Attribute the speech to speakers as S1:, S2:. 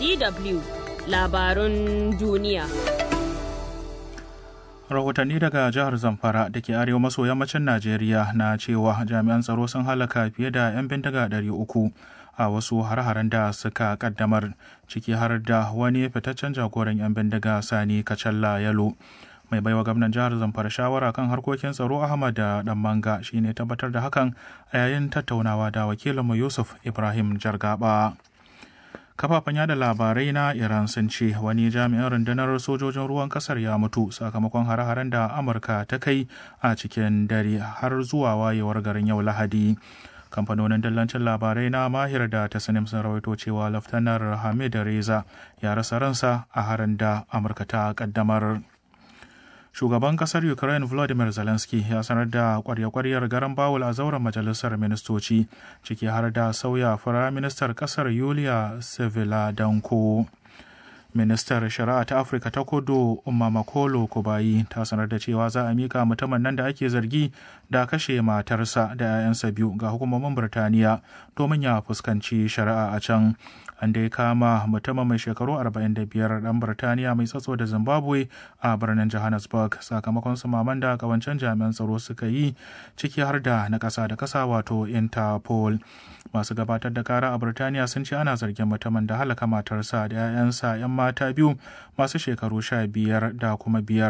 S1: DW labarun duniya.
S2: rahotanni daga jihar zamfara da ke arewa maso yammacin najeriya na cewa jami'an tsaro sun halaka fiye da 'yan bindiga 300 a wasu har-haren da suka kaddamar ciki har da wani fitaccen jagoran 'yan bindiga sani kacalla yalo mai baiwa gwamnan jihar zamfara shawara kan harkokin tsaro ahmad da dan manga shine tabbatar da hakan a yayin tattaunawa da wakilinmu yusuf ibrahim jargaba kafafen yada labarai na iran sun ce wani jami'in rundunar sojojin ruwan kasar ya mutu sakamakon hare-haren da amurka ta kai a cikin dare har zuwa wayewar garin yau lahadi kamfanonin dillancin labarai na mahir da ta sanim sun rawaito cewa laftanar hamid reza ya rasa ransa a harin da amurka ta kaddamar shugaban kasar ukraine volodymyr zelensky ya sanar da kwarya-kwaryar garan bawul a zauren majalisar ministoci ciki har da sauya firaministar kasar yulia seviladanko ministar shari'a ta afirka ta kudu umma makolo kubayi ta sanar da cewa za a mika mutumin nan da ake zargi da kashe matarsa da 'ya'yansa biyu ga hukumomin birtaniya domin ya fuskanci shari'a a can an dai kama mutumin mai shekaru 45 dan birtaniya mai tsatso da zimbabwe a birnin johannesburg sakamakon sumaman da kawancen jami'an tsaro suka yi ciki har da na kasa da kasa wato interpol masu gabatar da kara a birtaniya sun ce ana zargin mutumin da halaka matarsa da 'ya'yansa 'yan mata biyu masu shekaru 15 da kuma biyar